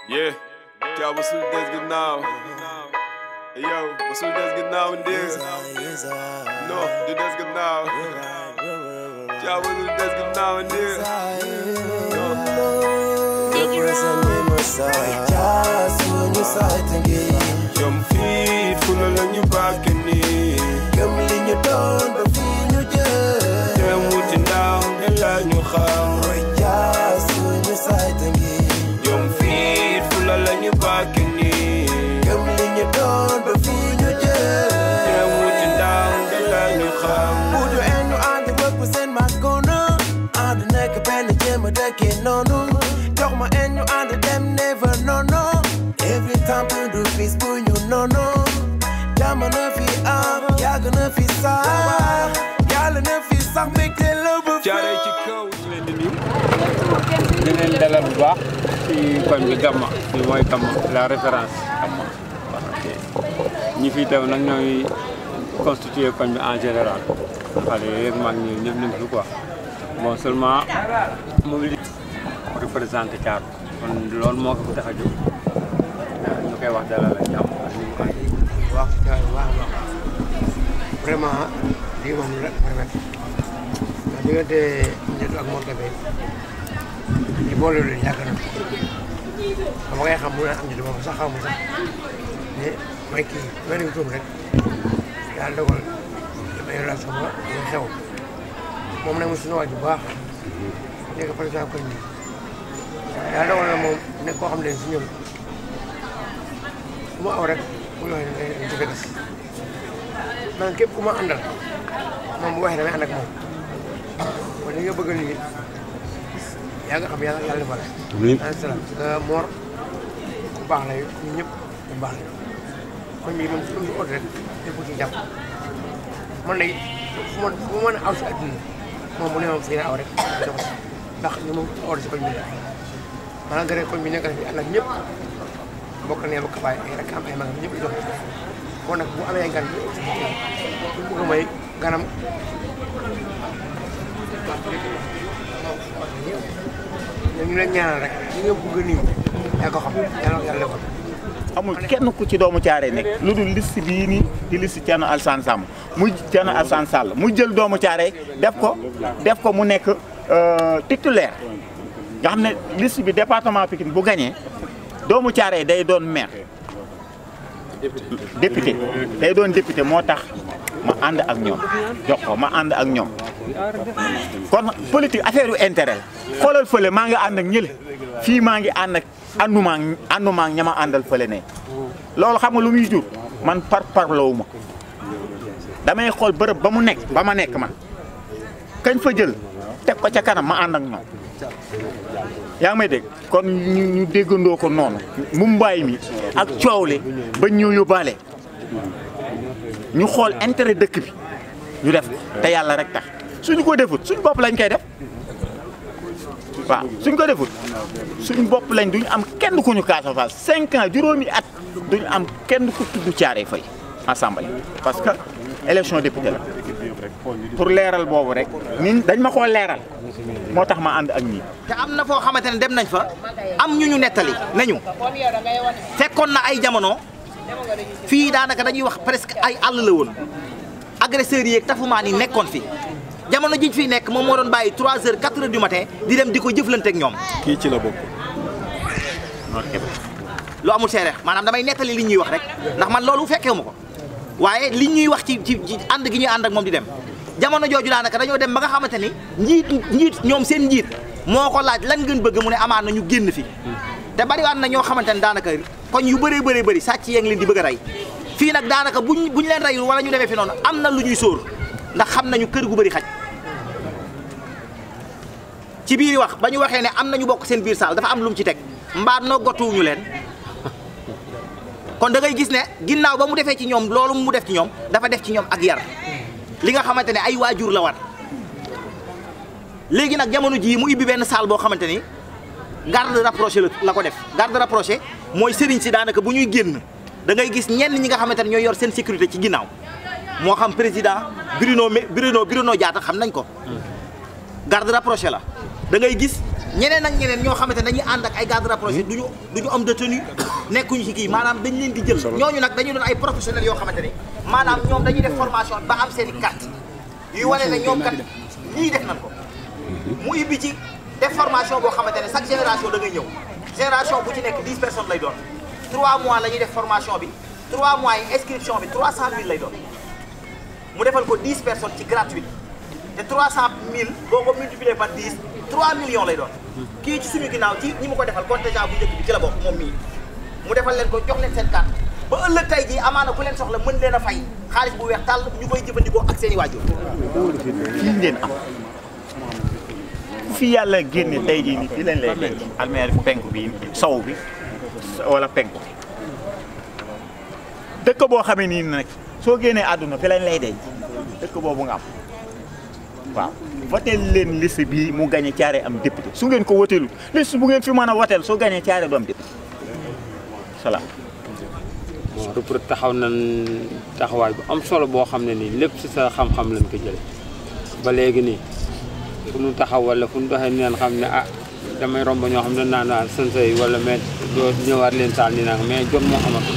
Yeah, ja, wasul des ginnaaw. Yow, wasul des ginnaaw ndir. No, du des ginnaaw. Ja, wasul des ginnaaw ndir. Jom fit, fula la ñu bàkke nii. Dem wuti ndaw, ne la ñu xam. Jom fit, fula la ñu bàkke nii. Dem wuti ndaw, ne la ñu xam. Every time to do peace, boy, you know, no. Jamono fi am, yàgg na fi sax, yàlla na fi sax, make the love of Jaaree ci kaw, ñu leen di nuyu. di leen dalal bu baax ci koñ bi Gamma fii mooy Gamma la référence Gamma waaw ok ñi fi teew nag ñooy constitué koñ bi en général xale yeeg mag ñi ñëpp ñu ngi fi quoi bon seulement mobilité représenté Thiatou kon loolu moo ko fi tax a jóg ñu koy wax dalal ak jàmm ak ni mu koy waaw waaw waaw vraiment lii moom la vraiment ndax diggante Ndiétou ak Mor Kébé ñu boole leen yàgg na ba ma koy xam mu ne am Ndiétou boobu sax xaw ma sax ne may kii may nañu tuum rek yàlla dogal damay relation ba ñu xew moom nag mu suñu waaj bu baax nekk président koñ bi yàlla dogal na moom nekk koo xam ne si ñun ku ma aw rek bu ñu waxee ne dañu ci fekk man képp ku ma àndal moom bu waxee damay ànd ak moom kon li nga bëgg nii yaa nga xam yàlla yàlla defal la. salaam Mor ku baax la ñun ñëpp ku baax la kon bii moom su ñu rek ñëpp ci jàpp man nag fu ma fu ma mën a aw si àdduna moom bu ne moom fii na aw rek jox ndax ñu moom aw si koñ bi la malgré koñ bi nekk na fi ànd ak ñëpp bokk ne bokk baay ay rek am ay mag ñëpp di dox kon nag bu amee gan bu bëgg may ganam ñu leen ñaanal rek li nga bëgg nii yaa ko xam yàlla yàlla defal amul kenn ku ci doomu caare nekk lu dul liste bii nii di liste Thierno Alassane Samb muy Thierno Alassane Sall mu jël doomu caare def ko def ko mu nekk titulaire nga xam ne liste bi département Pikine bu gagné doomu caare day doon maire député day doon député moo tax ma ànd ak ñoom jox ko ma ànd ak ñoom kon politique affaire yu intérêt la xoolal fële maa ngi ànd ak ñële fii maa ngi ànd ak ànduma ak ànduma ak ñama àndal fële ne loolu xam nga lu muy jur man par parloowu ma damay xool bërëb ba mu nekk ba ma nekk man kañ fa jël teg ko ca kanam ma ànd ak ñoom yaa ngi may dégg kon ñu ñu déggandoo ko noonu mu mbaay mi ak coow li ba ñu yóbbaale ñu xool intérêt dëkk bi ñu def ko te yàlla rek tax suñu ko defut suñ bopp lañ koy def waaw suñ ko defut suñ bopp lañ duñu am kenn ku ñu Casa Fall cinq ans juróomi at duñu am kenn ku tudd Thiaroye Faye assemblée parce que élection député la pour leeral boobu rek ni dañ ma koo leeral moo tax ma ànd ak ñii te am na foo xamante ne dem nañ fa am ñu ñu nettali nañu fekkoon na ay jamono fii daanaka dañuy wax presque ay àll la woon agresseurs yi ak tafumaan yi nekkoon fi jamono jiñ fiy nekk moom moo doon bàyyi 3 heures 4 heures du matin di dem di ko jëflante ak ñoom. Kii ci la bokk. lu amul seere maanaam damay nettali li ñuy wax rek ndax man loolu fekkewu ma ko waaye li ñuy wax ci ci ci ànd gi ñuy ànd ak moom di dem jamono jooju daanaka dañoo dem ba nga xamante ni njiit njiit ñoom seen njiit moo ko laaj lan ngeen bëgg mu ne amaan na ñu génn fi te bariwaan na ñoo xamante ne daanaka koñ yu bëree bëree bëri sàcc yee ngi leen di bëgg a rey fii nag daanaka buñ buñ leen reyul wala ñu demee fi noonu am na lu ñuy sóor ndax xam nañu kër gu bëri xaj ci biir wax ba ñu waxee ne am nañu bokk seen biir saal dafa am lu mu ci teg mbaa nogatuwuñu leen kon da ngay gis ne ginnaaw ba mu defee ci ñoom loolu mu def ci ñoom dafa def ci ñoom ak yar li nga xamante ne ay waajur la war léegi nag jamono jii mu ibbi benn salle boo xamante ni garde rapproché la la ko def garde rapproché mooy sëriñ si daanaka bu ñuy génn da ngay gis ñenn ñi nga xamante ne ñooy yor seen sécurité ci ginnaaw moo xam président Bruno Bruno Bruno Diatta xam nañ ko garde rapproché la da ngay gis ñeneen ak ñeneen ñoo xamante ne dañuy ànd ak ay garde rapproché duñu duñu homme de tenue nekkuñu ci kii maanaam dañ leen di jël ñooñu nag dañu doon ay professionnels yoo xamante ni maanaam ñoom dañuy def formation ba am seen i carte yuy wane ne ñoom kat lii def nañ ko mu ibbi ci def formation boo xamante ne chaque génération da ngay ñëw génération bu ci nekk 10 personnes lay doon 3 mois la ñuy def formation bi 3 mois yi inscription bi 300 000 lay doon mu defal ko 10 personnes ci gratuite te 300 000 boo ko multiplier par 10 3 millions lay doon kii ci suñu ginnaaw ci ñi mu ko defal contingent bu njëkk bi ci la bokk moom mii mu defal leen ko jox leen seen carte ba ëllëg tey jii amaana ku leen soxla mën leen a fay xaalis bu weex tàll ñu koy jëfandikoo ak seen i waajur fii ngeen am fi yàlla génne tey jii nii fii lañ lay denc almeer penku bi sow bi wala penku dëkk boo xamee nii nag soo génnee àdduna fi lañ lay denc dëkk boobu nga am waaw woteel leen liste bii mu gañe caare am député su ngeen ko woteelu liste bu ngeen fi mën a woteel soo gañee caare du am député salaam bon Repreuve taxaw nañ taxawaay bu am solo boo xam ne nii lépp ci sa xam-xam lañ ko jële ba léegi nii fu nu taxaw wala fu nu doxee neen xam ne ah damay romb ñoo xam ne naan naan sën say wala mais doo ñëwaat leen saal ni nag mais jot moo amatul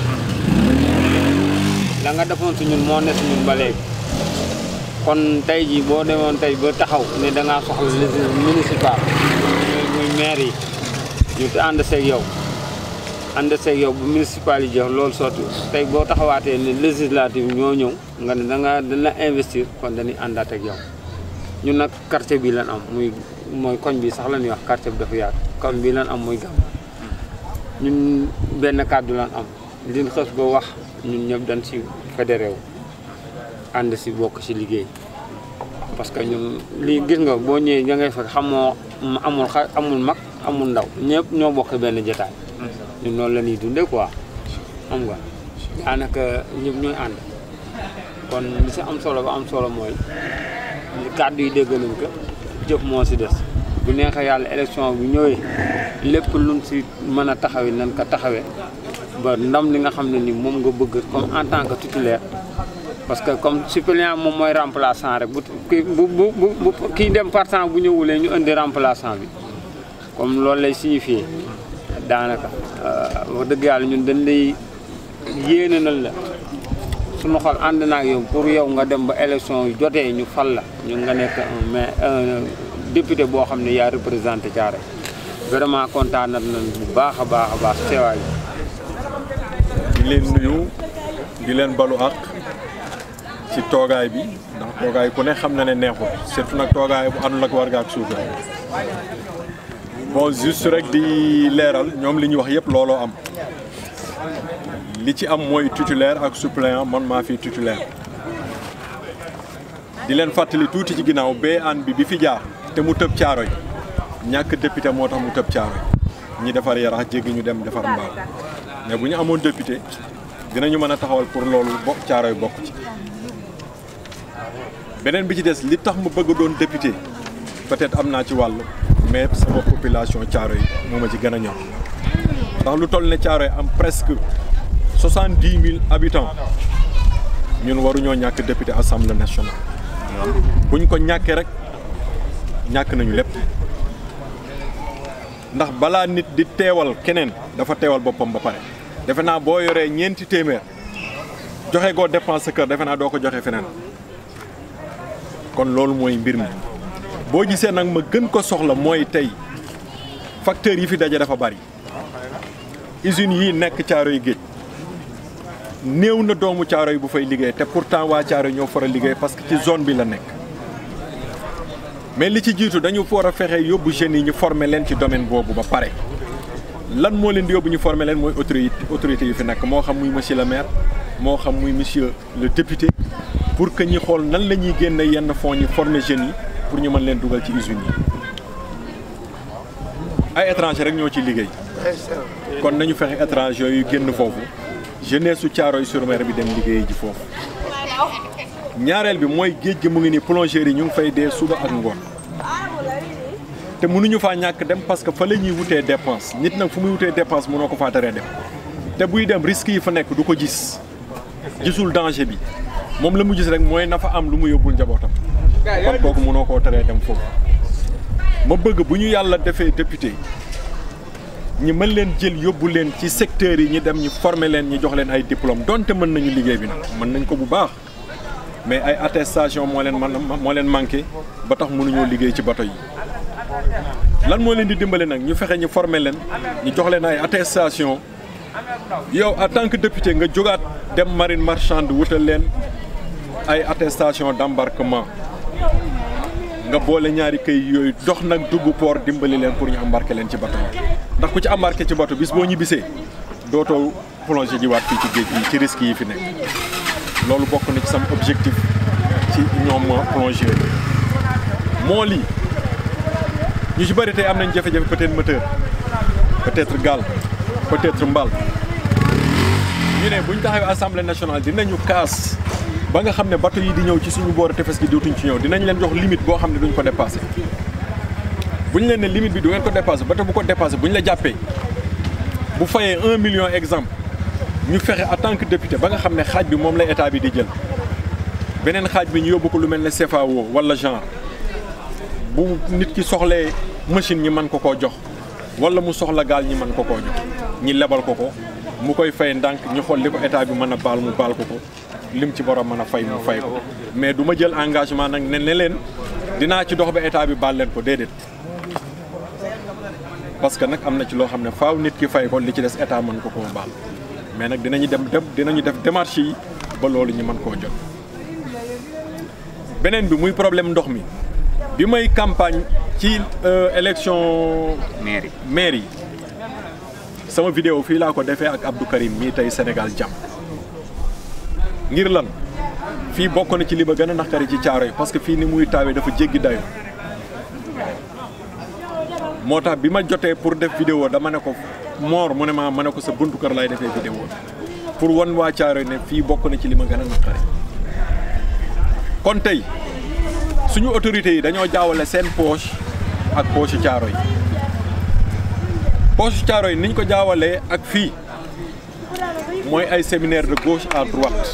la nga defoon si ñun moo ne si ñun ba léegi kon tey jii boo demoon tey ba taxaw ne da ngaa soxla liste municipal muy muy maire yi ñu ànd seeg yow ànd seeg yow bu municipal yi jox loolu sotti tey boo taxawaatee ne législative ñoo ñëw nga ne da nga dañ la investir kon dañuy àndaat ak yow ñun nag quartier bi lan am muy mooy koñ bi sax la ñuy wax quartier bi dafa yaatu koñ bi lan am muy gàmm ñun benn kàddu lan am liñ xës ba wax ñun ñëpp dañ si fédéré wu ànd si bokk si liggéey parce que ñun lii gis nga boo ñëwee da ngay fekk xamoo amul xa amul mag amul ndaw ñëpp ñoo bokk benn jotaay ñun noonu la ñuy dundee quoi xam nga daanaka ñëpp ñooy ànd kon li si am solo ba am solo mooy kàddu yi dégg nañ ko jëf moo si des bu neexee yàlla élection bu ñëwee lépp luñ si mën a taxawee nañ ko taxawee ba ndam li nga xam ne ni moom nga bëgg comme en tant que titulaire parce que comme suppléant moom mooy remplaçant rek bu kii bu bu bu kii dem partant bu ñëwulee ñu indi remplaçant bi comme loolu lay signifié daanaka wax dëgg yàlla ñun dañ lay yéene na la suñu xol ànd naag yow pour yow nga dem ba élection yu jotee ñu fal la ñu nga nekk un mais un député boo xam ne yaa représenté Thiaroye vraiment kontaan nañ bu baax a baax a baax teewaay di leen nuyu di leen balu àq ci toogaay bi ndax toogaay ku ne xam na ne neexul surtout nag toogaay bu àndul ak warga ak suuga bon juste rek di leeral ñoom li ñu wax yëpp looloo am li ci am mooy titulaire ak suppléant man maa fi titulaire di leen fàttali tuuti ci ginnaaw bee aan bi bi fi jaar te mu tëb caaroy ñàkk député moo tax mu tëb caaroy ñi defar yarax jéggi ñu dem defar mbaal mais bu ñu amoon député dinañu mën a taxawal pour loolu bokk caaroy bokk ci beneen bi ci des li tax mu bëgg doon député peut-être am naa ci wàll mais sama population caaro yi moo ma ci gën a ñor ndax lu toll ne caaro yi am presque soixante-dix mille habitants ñun waruñoo ñàkk député assemblée nationale buñ ko ñàkkee rek ñàkk nañu lépp ndax balaa nit di teewal keneen dafa teewal boppam ba pare defe naa boo yoree ñeenti téeméer joxe goo dépense sa kër defe naa doo ko joxe feneen kon loolu mooy mbir mi boo gisee nag ma gën ko soxla mooy tey facteurs yi fi daje dafa bari usines yi nekk caaro yi géej néew na doomu caaro yi bu fay liggéey te pourtant waa caaro yi ñoo fara liggéey parce que ci zone bi la nekk mais li ci jiitu dañu war a fexe yóbbu jeunes yi ñu former leen ci domaine boobu ba pare lan moo leen di yóbbu ñu former leen mooy autorité autorité yi fi nekk moo xam muy monsieur le maire moo xam muy monsieur le député pour que ñi xool nan la ñuy génne yenn fonds ñi former jeunes yi pour ñu mën leen dugal ci usines yi ay étranger rek ñoo ci liggéey kon nañu fexe étranger yu génn foofu jeunesse su Thiaroye-sur-Mer bi dem liggéey ji foofu ñaareel bi mooy géej gi mu ngi ni plongeurs yi ñu ngi fay dee suba ak ngoon te mënuñu faa ñàkk dem parce que fa la ñuy wutee dépense nit nag fu muy wutee dépense mënoo ko faa teree dem te buy dem risque yi fa nekk du ko gis gisul danger bi moom la mu gis rek mooy na fa am lu mu yóbbul njabootam kon kooku mënoo koo teree dem foofu ma bëgg bu ñu yàlla defee député ñi mën leen jël yóbbu leen ci secteurs yi ñi dem ñu former leen ñi jox leen ay diplôme donte mën nañu liggéey bi nag mën nañ ko bu baax mais ay attestation moo leen man moo leen manqué ba tax mënuñoo liggéey ci bato yi lan moo leen di dimbale nag ñu fexe ñu former leen ñu jox leen ay attestation yow en tant que député nga jógaat dem marine marchande wutal leen ay attestation d'embarquement nga boole ñaari këy yooyu dox nag dugg port dimbali leen pour ñu embarquer leen ci bato yi ndax ku ci embarqué ci bato bis boo ñibbisee dootoo plongé jiwaat fii ci géej gi ci risques yi fi nekk loolu bokk na ci sama objectif ci ñoom plongeurs yi moo lii ñu ci bëri tey am nañ jafe-jafe peut-être moteur peut-être gaal peut-être mbal ñu ne bu ñu taxawee assemblée nationale dinañu kaas ba nga xam ne bateau yi di ñëw ci suñu boori tefes gi dootuñ ci ñëw dinañ leen jox limite boo xam ne duñ ko dépassé bu ñu leen ne limite bi du ngeen ko dépassé bateau bu ko dépassé bu ñu la jàppee bu fayee un million exemple ñu fexe en tant que député ba nga xam ne xaaj bi moom la état bi di jël beneen xaaj bi ñu yóbbu ko lu mel ne CFAO wala genre bu nit ki soxlee machine ñi mën ko koo jox wala mu soxla gaal ñi mën ko koo jox ñi lebal ko ko mu koy fay ndànk ñu xool li ko état bi mën a baal mu baal ko ko lim ci borom mën a fay mu fay ko mais du ma jël engagement nag ne ne leen dinaa ci dox ba état bi baal leen ko déedéet parce que nag am na ci loo xam ne faaw nit ki fay ko li ci des état mën ko koo baal mais nag dinañu dem dem dinañu def démarche yi ba loolu ñu mën koo jot beneen bi muy problème ndox mi bi may campagne ci élection maire yi maire yi sama vidéo fii laa ko defee ak Abdou Karim mii tey Sénégal jàmm ngir lan fii bokk na ci li ba gën a naqari ci caaro yi parce que fii ni muy taawee dafa jéggi dayo moo tax bi ma jotee pour def vidéo dama ne ko moor mu ne ma ma ne ko sa buntu kër laay defee vidéo pour wan waa caaro yi ne fii bokk na ci li ma gën a naqari kon tey suñu autorités yi dañoo jaawale seen poche ak poche caaro yi poche caaro yi niñ ko jaawalee ak fii mooy ay séminaire de gauche à droite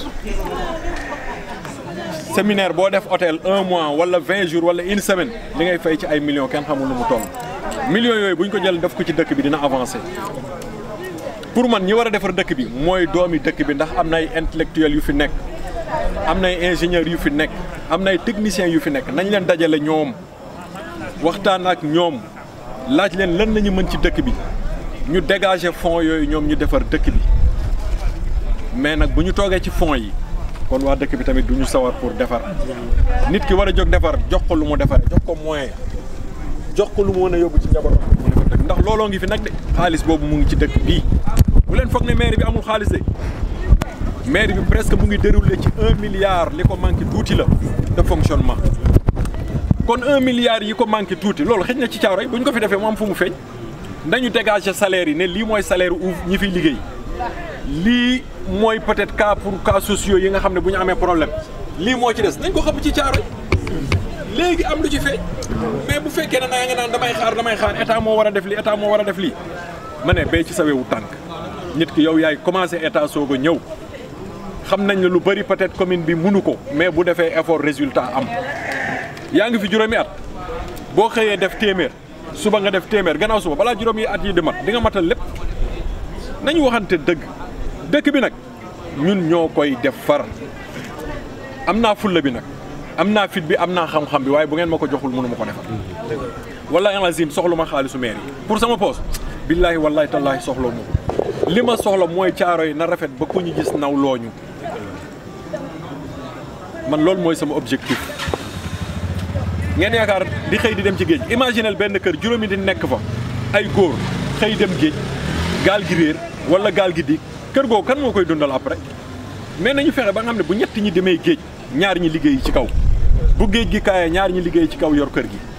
séminaire boo def hôtel un mois wala vingt jours wala une semaine li ngay fay ci ay millions kenn xamul nu mu toll millions yooyu bu ñu ko jël def ko ci dëkk bi dina avancer pour man ñi war a defar dëkk bi mooy doomi dëkk bi ndax am na ay intellectuels yu fi nekk am na ay ingénieurs yu fi nekk am na ay techniciens yu fi nekk nañ leen dajale ñoom waxtaan ak ñoom laaj leen lan lañu mën ci dëkk bi ñu dégager fonds yooyu ñoom ñu defar dëkk bi mais nag bu ñu toogee ci fonds yi kon waa dëkk bi tamit du ñu sawar pour defar nit ki war a jóg defar jox ko lu mu defaree jox ko moyen jox ko lu mu mën a yóbbu ci njabootam mu defar dëkk ndax looloo ngi fi nag de xaalis boobu mu ngi ci dëkk bii bu leen foog ne maire bi amul xaalis de maire bi presque mu ngi déroulé ci un milliard li ko manqué tuuti la de fonctionnement kon un milliard yi ko manqué tuuti loolu xëj na ci caaro yi bu ñu ko fi defee mu am fu mu feeñ nañu dégager salaire yi ne lii mooy salaire ouf ñi fiy liggéey lii mooy peut-être cas pour cas sociaux yi nga xam ne bu ñu amee problème lii moo ci des nañ ko xam ci caaro yi léegi am lu ci feeñ mais bu fekkee ne naa nga naan damay xaar damay xaar état moo war a def lii état moo war a def lii ma ne bay ci sa wewu tànk nit ki yow yaay commencé état soog a ñëw xam nañ ne lu bëri peut-être commune bi munu ko mais bu defee effort résultat am yaa ngi fi juróomi at boo xëyee def téeméer suba nga def téeméer gannaaw suba balaa juróomi at yi di mat di nga matal lépp nañu waxante dëgg dëkk bi nag ñun ñoo koy def far am naa fulla bi nag am naa fit bi am naa xam-xam bi waaye bu ngeen ma ko joxul mënu ma ko defar wallaahi alazim soxlu ma xaalisu maire yi pour sama poos billaahi wallaahi tallaahi soxloo ma ko li ma soxla mooy caaro yi na rafet ba ku ñu gis naw looñu man loolu mooy sama objectif ngeen yaakaar di xëy di dem ci géej imaginel benn kër juróomi di nekk fa ay góor xëy dem géej gaal gi réer wala gaal gi diig kër googu kan moo koy dundal après mais nañu fexe ba nga xam ne bu ñett ñi demee géej ñaar ñi liggéey ci kaw bu géej gi kaayee ñaar ñi liggéey ci kaw yor kër gi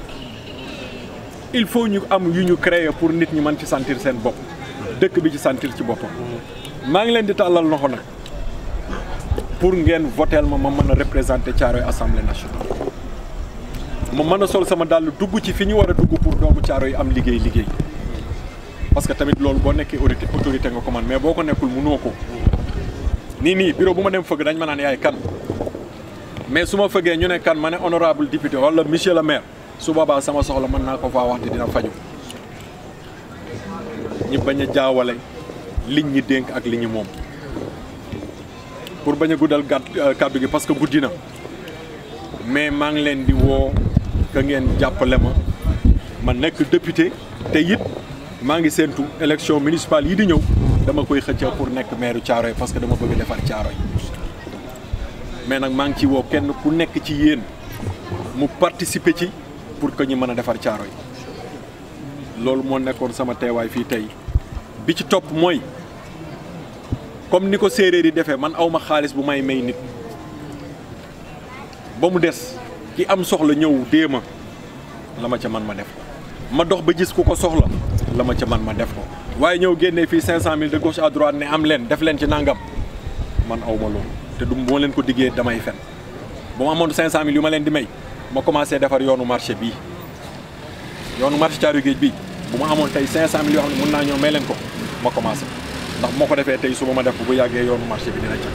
il faut ñu am yu ñu créer pour nit ñi mën ci sentir seen bopp dëkk bi ci sentir ci boppam maa ngi leen di tàllal loxo nag pour ngeen voteel ma ma mën a représenter Thiaroye Assemblée nationale ma mën a sol sama dàll dugg ci fi ñu war a dugg pour doomu Thiaroye yi am liggéey liggéey parce que tamit loolu boo nekkee autorité autorité nga ko man mais boo ko nekkul mënoo ko nii nii bureau bu ma dem fëgg dañ ma naan yaay kan mais su ma fëggee ñu ne kan ma ne honorable député wala monsieur le maire su boobaa sama soxla mën naa ko faa wax te dina faju ñi bañ a jaawale liñ ñi dénk ak li ñu moom pour bañ a guddal gàtt kàddu gi parce que guddi na mais maa ngi leen di woo que ngeen jàppale ma ma nekk député te it maa ngi séentu élection municipale yi di ñëw dama koy xëcca pour nekk maire Thiaroye parce que dama bëgg defar Thiaroye mais nag maa ngi ci woo kenn ku nekk ci yéen mu participer ci pour que ñu mën a defar Thiaroye loolu moo nekkoon sama teewaay fii tey bi ci topp mooy comme ni ko séeréer yi defee man awma xaalis bu may may nit ba mu des ki am soxla ñëw dee ma la ma ca man ma def ko ma dox ba gis ku ko soxla la ma ca man ma def ko waaye ñëw génnee fii 500000 de gauche à droite ne am leen def leen ci nangam man awma loolu te du moo leen ko diggee damay fen bu ma amoon 500000 yu ma leen di may ma commencé defar yoonu marché bii yoonu marché Thiaroye Géej bii bu ma amoon tey 500000 yoo xam ne mun naa ñëw may leen ko ma commencé ndax moo ko defee tey suba ma def bu yàggee yoonu marché bi dina ca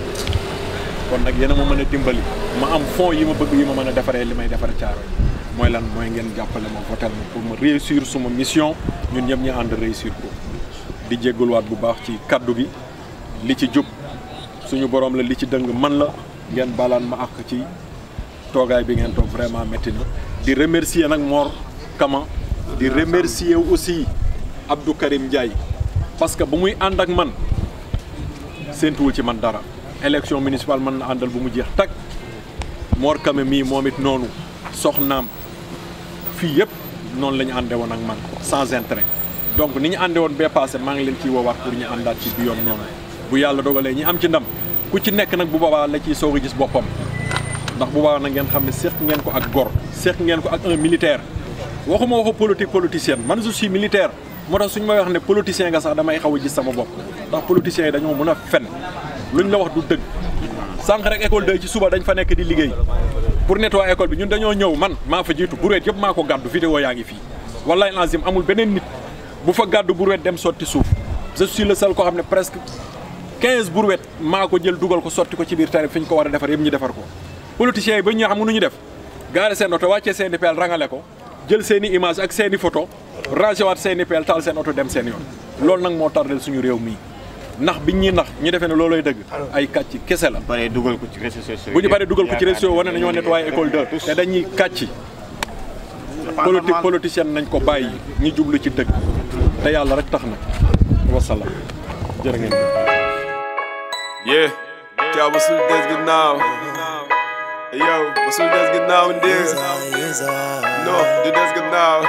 kon nag yéen a ma mën a dimbali ma am fonds yi ma bëgg yi ma mën a defaree li may defar Thiaroye mooy lan mooy ngeen jàppale ma votel ma pour ma réussir suma mission ñun ñëpp ñu ànd réussir ko di jégaluwaat bu baax ci kaddu gi li ci jub suñu borom la li ci dëng man la ngeen balaan ma ak ci toogaay bi ngeen toog vraiment métti na di remercier nag Mor Kama di remercier aussi Abdou Karim Ndiaye parce que bu muy ànd ak man séentuwul ci man dara élection municipale mën na àndal bu mu jeex tag Mor Kama mii moom it noonu soxnaam fii yëpp noonu la ñu àndee woon ak man sans intérêt donc ni ñu àndee woon bee passé maa ngi leen ciy woowaat pour ñu àndaat ci bi yoon noonu bu yàlla dogalee ñi am ci ndam ku ci nekk nag bu boobaa la ciy soog a gis boppam ndax bu boobaa nag ngeen xam ne seq ngeen ko ak gor seq ngeen ko ak un militaire waxuma waxu politique politicienne man je suis militaire moo tax suñu may wax ne politicien nga sax damay xaw a gis sama bopp ndax politiciens yi dañoo mën a fen luñ la wax du dëgg sànq rek école de ci suba dañ fa nekk di liggéey pour nettoyer école bi ñun dañoo ñëw man maa fa jiitu bureet yëpp maa ko gàddu vidéo yaa ngi fii wallahi lazim amul beneen nit bu fa gàddu bureet dem sotti suuf je suis le seul koo xam ne presque 15 brouettes maa ko jël dugal ko sotti ko ci biir tari fi ñu ko war a defar yëpp ñu defar ko politiciens yi ba ñu xam nu ñu def gaare seen oto wàccee seen i peel rangale ko jël seen i image ak seen i photo rangé waat seen i peel taal seen oto dem seen yoon loolu nag moo tardel suñu réew mii ndax biñ ñuy nax ñu defee ne looloy dëgg ay kàcc kese la pare dugal ko ci réseaux sociaux bu ñu paree dugal ko ci réseau wane nañoo nettoyé école 2 te dañuy kàcc politique politicienne nañ ko bàyyi ñu jublu ci dëgg te yàlla rek tax na wasalaam jërë ngeen jëf Yeah, Cal Wasul des gannaaw. Hey yo, Wasul des gannaaw ndir. No, du des gannaaw.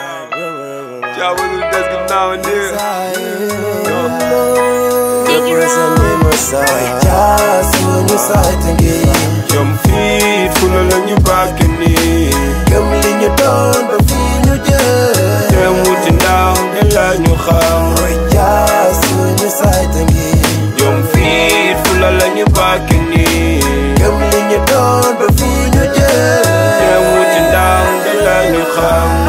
Cal Wasul des gannaaw ndir. Jom fit fula la ñu bàkk nii. Gëm li ñu doon ba fii ñu jëm. Dem wuti ndaw de la ñu xam. Roy jaar suñu sayta ngi. Jom fit fula la ñu bàkk nii. Gëm li ñu doon ba fii ñu jëm. Dem wuti ndaw de la ñu xam.